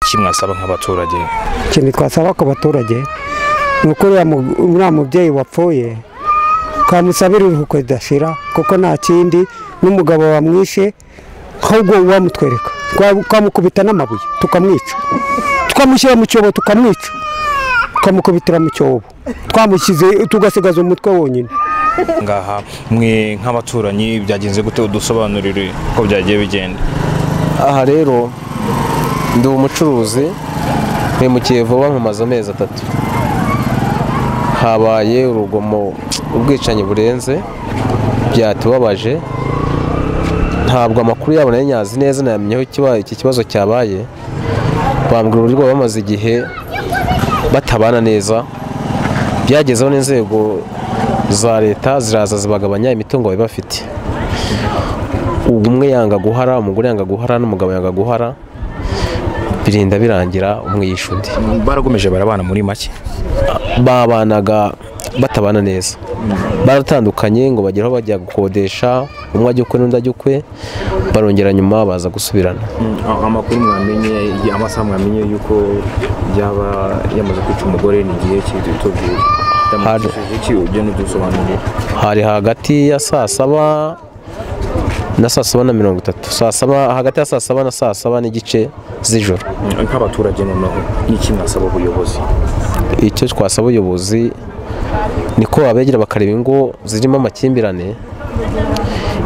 iki mwasaba nk'abaturage ikintu twasaba ku baturage ni uko uriya mubyeyi wapfuye twamusabira iruhuko ridashira kuko nta kindi n'umugabo wamwishe ahubwo wamutwereka twamukubita n'amabuye tukamwica twamushyira mu cyobo tukamwica tukamukubitira mu cyobo twamushyize tugasigaza umutwe wonyine ngaha mwe nk'abaturanyi byagenze gute udusobanurire uko byagiye bigenda aha rero ndi umucuruzi mpemukiye vuba nkomaze amezi atatu habaye urugomo ubwicanyi burenze byatubabaje ntabwo amakuru yabo nari nyazi neza nayamenyeho iki kibazo cyabaye bambwira uburyo bamaze igihe batabana neza byagezeho n'inzego za leta ziraza zibagabanya imitungo bari bafite umwe yanga guhara umugore yanga guhara n'umugabo yanga guhara birinda birangira umwe yishe undi barakomeje barabana muri make babanaga batabana neza baratandukanye ngo bagere aho bajya gukodesha umwe ajya ukwe n'undi ajya ukwe barongera nyuma baza gusubirana amakuru mwamenye amasaha mwamenye yuko yaba yamaze kwica umugore ni igihe cy'itubwira yamukishije iki ugenda udusobanurira hari hagati ya saa saba na saa saba na mirongo itatu saa saba hagati ya saa saba na saa saba n'igice z'ijoro nk'abaturage noneho n'iki mwasaba ubuyobozi icyo twasaba ubuyobozi niko babegera bakareba ingo zirimo amakimbirane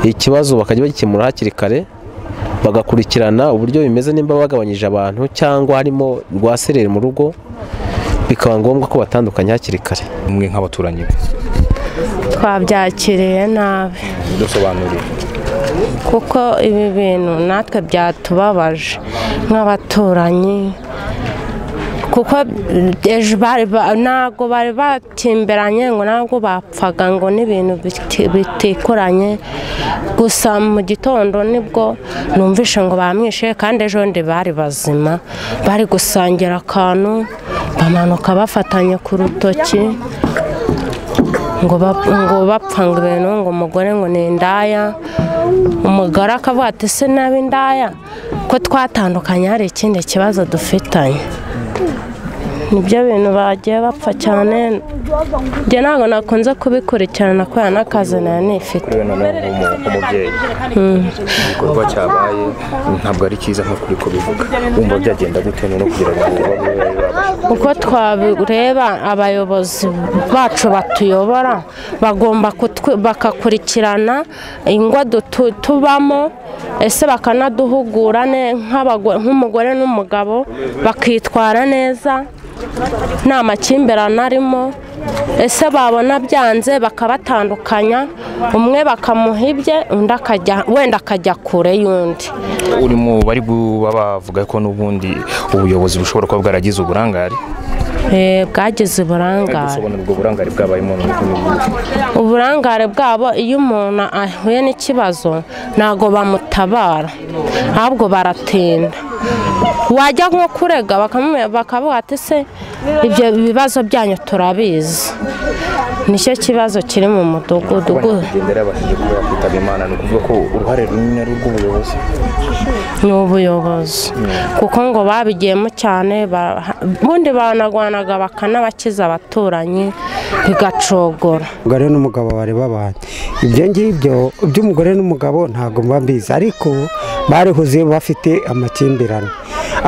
ikibazo bakajya bagikemura hakiri kare bagakurikirana uburyo bimeze nimba bagabanyije abantu cyangwa harimo rwaserere mu rugo bikaba ngombwa ko batandukanya hakiri kare mwe nk'abaturanyi twabyakiriye nabi dusobanurire kuko ibi bintu natwe byatubabaje nk'abaturanyi kuko ejo bari ba- ntabwo bari batimberanye ngo ntabwo bapfaga ngo n'ibintu biti- bitikoranye gusa mu gitondo nibwo numvishe ngo bamwishe kandi ejo ndi bari bazima bari gusangira akantu bamanuka bafatanye ku rutoki ngo bap- ngo bapfa ngo ibintu ngo umugore ngo ni indaya umugore akavuga ati se nabi indaya ko twatandukanye hari ikindi kibazo dufitanye nibyo bintu bagiye bapfa cyane njye ntabwo nakunze kubikurikirana kubera n'akazi nari nifite rero noneho umubyeyi igikorwa cyabaye ntabwo ari cyiza nk'uko uri kubivuga wumva byagenda gute noneho kugira ngo babe babashe uko twabireba abayobozi bacu batuyobora bagomba kutwi- bakakurikirana ingo dutu- tubamo ese bakanaduhugura ne- nk'abago- nk'umugore n'umugabo bakitwara neza nta makimbirane arimo ese babona byanze bakabatandukanya umwe bakamuha ibye undi akajya wenda akajya kure y'undi uri mu bari kuba bavuga ko n'ubundi ubuyobozi bushobora kuba bwaragize uburangare Eh, bwagize uburangare gusobanura ubwo burangare bwabayemo n'uko n'ubundi uburangare bwabo iyo umuntu ahuye n'ikibazo ntabwo bamutabara ahubwo baratinda wajya nko kurega bakamu- bakavuga ati se ibyo bibazo byanyu turabizi nicyo kibazo kiri mu mudugudu gu- nyakwigendera yabashije kuba yakwitaba imana ni ukuvuga ko uruhare runini ari urw'ubuyobozi ni ubuyobozi kuko ngo babigiyemo cyane bara- ubundi baranagwanaga bakanabakiza abaturanyi bigacogora umugore n'umugabo bari babanye ibyo ngibyo iby'umugore n'umugabo ntabwo mba mbizi ariko barihuze bafite amakimbirane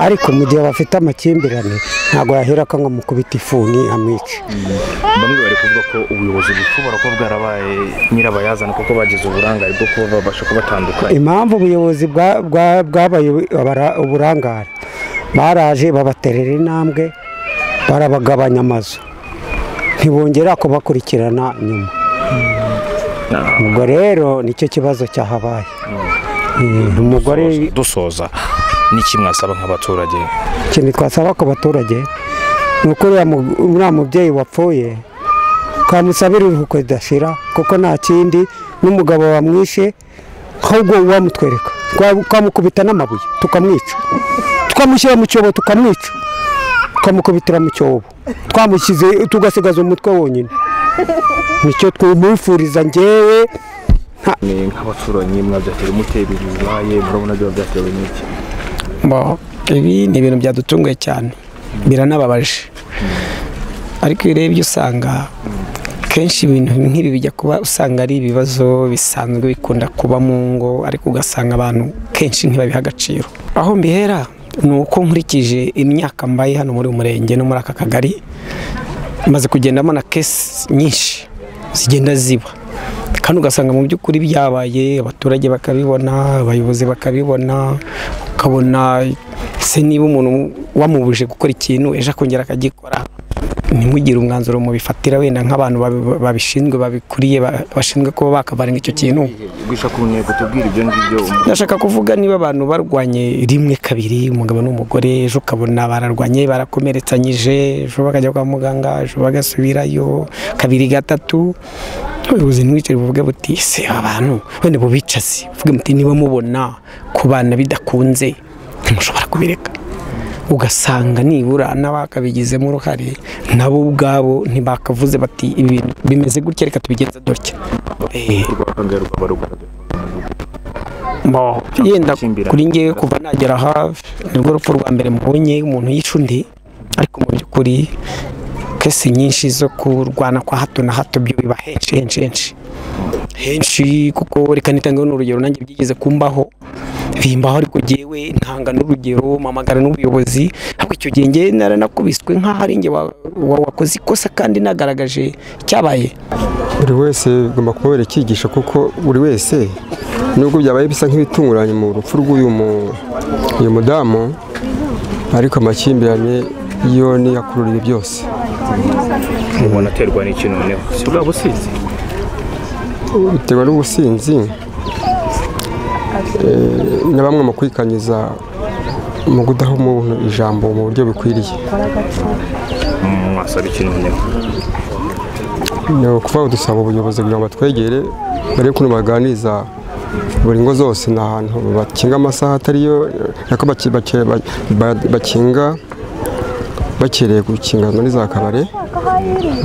ariko mu gihe bafite amakimbirane ntabwo yahera ko mukubita ifuni amwica bamwe bari kuvuga ko ubuyobozi bushobora kuba bwarabaye nyirabayazana kuko bagize uburangare bwo kuba babasha kubatandukanya impamvu ubuyobozi bwa- bwa- bwabaye abara- uburangare baraje babaterera intambwe barabagabanya amazu ntibongera kubakurikirana nyuma ubwo rero nicyo kibazo cyahabaye Eh, umugore dusoza n'iki mwasaba nk'abaturage ikintu twasaba ku baturage ni uko uriya mu- uriya mubyeyi wapfuye twamusabira iruhuko ridashira kuko nta kindi n'umugabo wamwishe ahubwo wamutwereka twamukubita n'amabuye tukamwica twamushyira mu cyobo tukamwica tukamukubitira mu cyobo twamushyize tugasigaza umutwe wonyine nicyo twumufuriza ngewe ni nk'abaturanyi mwabyatera mute ibibaye murabona byaba byatewe n'iki Bo, ibi ni ibintu byadutunguye cyane biranababaje ariko iyo urebye usanga kenshi ibintu nk'ibi bijya kuba usanga ari ibibazo bisanzwe bikunda kuba mu ngo ariko ugasanga abantu kenshi ntibabiha agaciro aho mbihera ni uko nkurikije imyaka mbaye hano muri uyu murenge no muri aka kagari maze kugendamo na kesi nyinshi zigenda ziba kandi ugasanga mu by'ukuri byabaye abaturage bakabibona abayobozi bakabibona ukabona se niba umuntu wamubuje gukora ikintu ejo akongera akagikora ntimugire umwanzuro mubifatira wenda nk'abantu babishinzwe babikuriye bashinzwe kuba bakabarinda icyo kintu gushaka ku ntego tubwira ibyo ngibyo ndashaka kuvuga niba abantu barwanye rimwe kabiri umugabo n'umugore ejo ukabona bararwanye barakomeretsanyije ejo bakajya kwa muganga ejo bagasubirayo kabiri gatatu ubuyobozi ntibwicare buvuge buti se abantu wenda bubicaze uvuge muti niba mubona ku bana bidakunze ntimushobora kubireka ugasanga nibura n'abakabigizemo uruhare nabo ubwabo ntibakavuze bati ibi bimeze gutya reka tubigenza dutya rwakangaya rukaba rugaragara Mo, yenda kuri ngewe kuva nagera aha nirwo rupfu rwa mbere mbonye umuntu yishe undi ariko mu by'ukuri kesi nyinshi zo kurwana kwa hato na hato byo biba henshi henshi henshi henshi kuko reka nitangeho n'urugero nanjye byigeze kumbaho bimbaho ariko jyewe ntanga n'urugero mpamagara n'ubuyobozi ariko icyo gihe ngewe naranakubiswe nk'aho ari njye wa- wa- wakoze ikosa kandi nagaragaje icyabaye buri wese bigomba kubabera icyigisho kuko buri wese nubwo byabaye bisa nk'ibitunguranye mu rupfu rw'uyu mu- uyu mudamu ariko amakimbirane yo niyakururiye byose mubona aterwa n'iki noneho si bwa busizi biterwa n'ubusinzi eh, na bamwe mu kwikanyiza mu kudaha umuntu ijambo mu buryo bukwiriye mwasaba iki noneho ni ukuvuga ngo dusaba ubuyobozi kugira ngo batwegere barebe ukuntu baganiriza buri ngo zose ni ahantu bakinga amasaha atariyo nako baki- bake- ba- ba- bakinga bakereye gukinga muri za kabare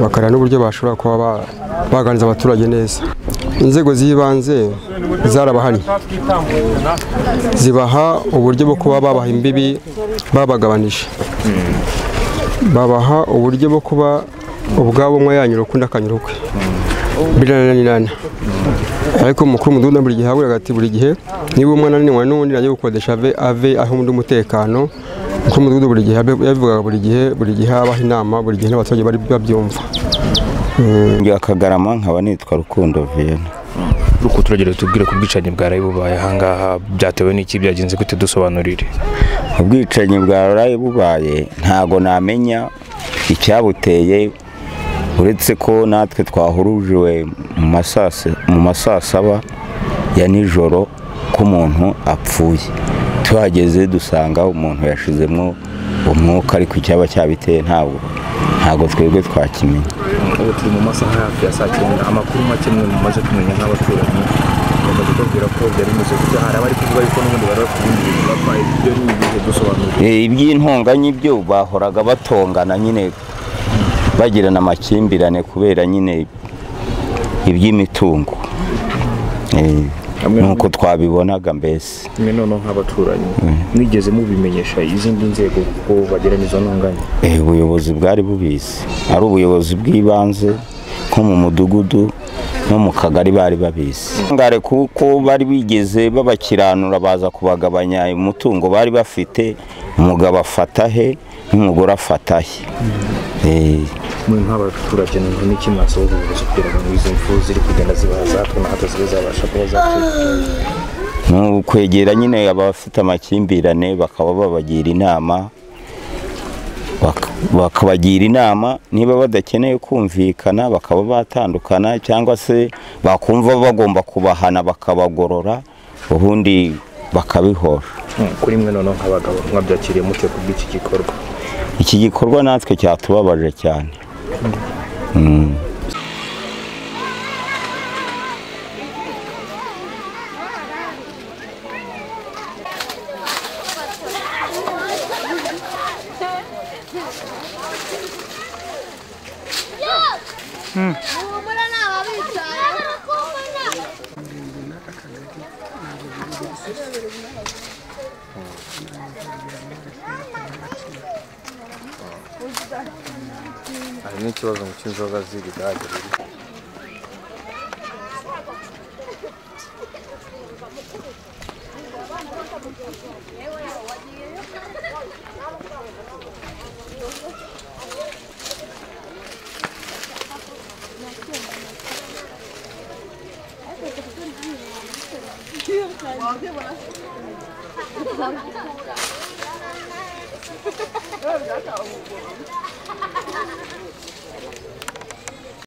bakareba n'uburyo bashobora kuba ba- baganiriza abaturage neza inzego z'ibanze zarabahannye zibaha uburyo bwo kuba babaha imbibi babagabanije babaha uburyo bwo kuba ubwabo umwe yanyura ukundi akanyura ukwe birananirana ariko umukuru w'umudugudu buri gihe habura ati buri gihe niba umwe ananiwe n'undi najya gukodesha ave ave aho undi umutekano umukuru w'umudugudu buri gihe yabe- yabivugaga buri gihe bari gihe habaho inama buri gihe n'abaturage bari babyumva njya kagarama nkaba nitwa rukundo viena uko turagera tubwire ku bwicanyi bwaraye bubaye ahangaha byatewe n'iki byagenze gute dusobanurire ubwicanyi bwaraye bubaye ntago namenya icyabuteye uretse ko natwe twahurujiwe mu masasa- mu masasaba ya nijoro ko umuntu apfuye tuhageze dusanga umuntu yashizemo umwuka ariko icyaba cyabiteye ntabwo ntabwo twebwe twakimenya ubu turi mu masaha hafi ya saa cyenda amakuru make mwe mumaze kumenya nk'abaturanyi bamaze kubabwira ko byari bimeze gutya hari abari kuvuga yuko n'ubundi bari bafite ibindi bintu bapfaye ibyo ni ibihe dusobanurire Eh, iby'intonganya ibyo bahoraga batongana nyine bagirana amakimbirane kubera nyine iby'imitungo Eh, Hamwe na- nuko twabibonaga mbese mwe noneho nk'abaturanyi mwigeze mubimenyesha izindi nzego kuko bagirana izo ntonganya Eh, ubuyobozi bwari bubizi ari ubuyobozi bw'ibanze nko mu mudugudu no mu kagari bari babizi ngare kuko bari bigeze babakiranura baza kubagabanya umutungo bari bafite umugabo afata he n'umugore afata he Eh, mwe nk'abaturage noneho n'iki mwasaba ubuyobozi kugira ngo izi mfu ziri kugenda zibaza hatwe na hato zibe zabasha kuba zacika ni ukwegera nyine abafite amakimbirane bakaba babagira inama bak- bakabagira inama niba badakeneye kumvikana bakaba batandukana cyangwa se bakumva bagomba kubahana bakabagorora ubundi bakabihora kuri mwe noneho nk'abagabo mwabyakiriye mutyo ku bw'iki gikorwa iki gikorwa natwe cyatubabaje cyane humura ni ababicaye hari n'ikibazo ngo cy'inzoga z'ibigage